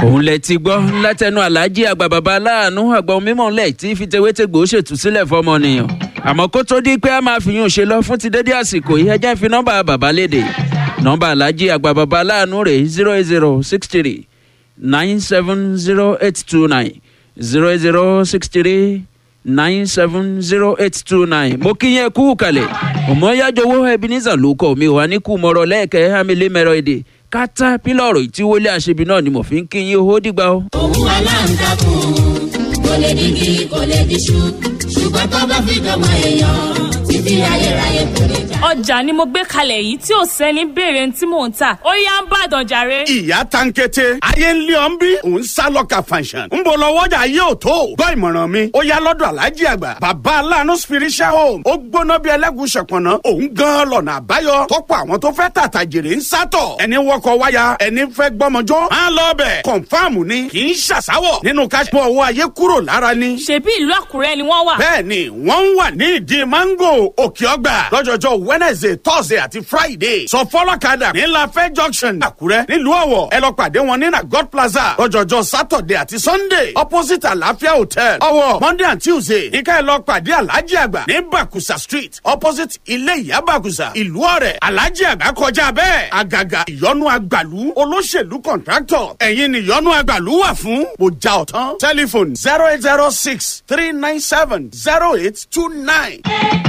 òun lẹ ti gbọ́ látẹnu aláàjì àgbà bàbá aláàánú àgbà mímọ́ lẹ̀ tí fìtẹ́wétẹ́gbò ṣètúsílẹ̀ fọmọnìyàn àmọ́ kó tó di pé a máa fi yún un ṣe lọ fún ti dédé àsìkò yìí ẹjẹ́ fi nọ́mbà bàbá léde nọ́mbà aláàjì àgbà bàbá aláàánú rẹ̀ zero eight zero six three nine seven zero eight two nine zero eight zero six three nine seven zero eight two nine mo kí yẹn kú kalẹ̀ òmòyájọwọ́ ebenezer ló kọ́ mi wà ní kú mọ̀rọ̀ lẹ́ẹ̀kẹ́ hamilé mẹ́rọ èdè kátà pílọ̀rù ìtíwọlé àṣebi náà ni mo fi ń kí yín owó dìgbà o. òun aláǹtakùn kò lè digi kò lè diṣu ṣùgbọ́n tó bá fi dọ̀mọ èèyàn títí ayérayé kò lè já. ọjà ni mo gbé kalẹ̀ yìí tí ò sẹ́ni béèrè tí mò ń tà ó yá ń bàdàn jàre. ìyá tankete ayé ń lé ọ́n bí òun sá lọ́ka fanṣan ń bọ̀ lọ́wọ́jà yóò tó gbọ́ ìmọ̀ràn mi ó yá lọ́dọ̀ alájí àgbà bàbá aláàánú spiritual home ó gbóná bí ẹlẹ́gùn ṣọ̀pọ̀nà òun gan lọ́nà àbáyọ tọ́pọ̀ àwọn tó fẹ́ tàtà jèrè ń sátọ̀ ẹni wọkọ̀ wáyà ẹni fẹ́ gbọ́mọjọ́ á lọ bẹ̀ kọ̀nfàmù ni kì í ṣàṣàwọ̀ nínú káṣípọ̀ owó ayé kúrò lára ni ṣebí ìlú àkúrẹ́ ni wọ́n wà. bẹ́ẹ̀ni wọ́n ń wà ní ìdí mango òkè ọgbà lọ́jọ́jọ́ wednesday thursday àti friday sọ fọlọ́kadà ní lafẹ́ junction àkúrẹ́ nílùú ọ̀wọ̀ ẹ lọ pàdé wọn ní na god plaza lọ́jọ́jọ́ saturday àti sunday opposite àlàáfíà hotel ọ̀wọ̀ monday and tuesday níkà ẹ lọ pàdé alhaji àgbà ní bakusa street opposite ilé ìyá bakusa ìlú ọ̀rẹ́ alhaji àgbà kọjá bẹ́ẹ̀ àgàgà ìyọnu àgbàlú olóṣèlú contractor ẹ̀yin ni ìyọnu àgbàlú wà fún mo já ọ̀tán telephone zero eight zero six three nine seven zero eight two nine.